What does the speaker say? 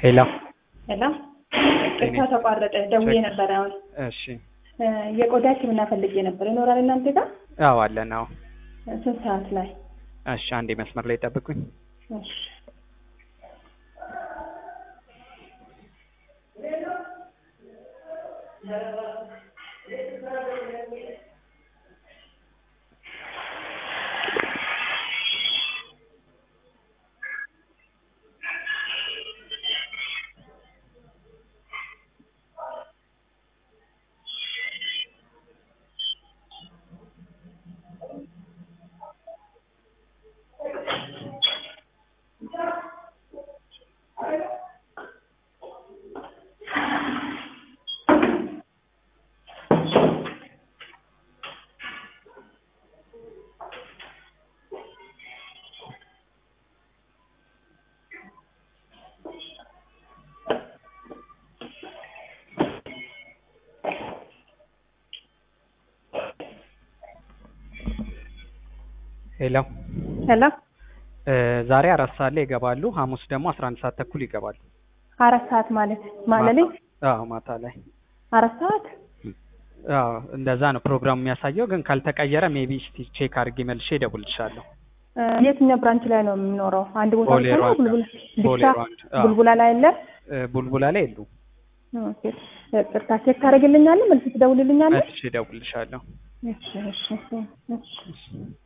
ሄሎ ሄሎ ቅርታ ተቋረጠ። ደውዬ ነበረ። አሁን እሺ የቆዳ ሕክምና ፈልጌ ነበር። ይኖራል እናንተ ጋር? አዎ አለን አዎ ስንት ሰዓት ላይ? እሺ አንዴ መስመር ላይ ጠብቁኝ እሺ ሄሎ ሄሎ እ ዛሬ አራት ሰዓት ላይ ይገባሉ ሐሙስ ደግሞ አስራ አንድ ሰዓት ተኩል ይገባሉ አራት ሰዓት ማለት ማለት ማታ- አዎ ማታ ላይ አራት ሰዓት አዎ እንደዛ ነው ፕሮግራሙ የሚያሳየው ግን ካልተቀየረ ሜቢ እስቲ ቼክ አድርጌ መልሼ እደውልልሻለሁ እ የትኛው ብራንች ላይ ነው የሚኖረው? አንድ ቦታ ቦሌ ብቻ ነው? ሩዋንዳ። ቡልቡላ ቦሌ ብቻ ሩዋንዳ። አዎ። ቡልቡላ ላይ አለ? ቡልቡላ ላይ የሉ ኦኬ ቅርታ ቼክ ታደርግልኛለህ? መልስ ትደውልልኛለህ? መልሼ እደውልልሻለሁ እሺ እሺ እሺ እሺ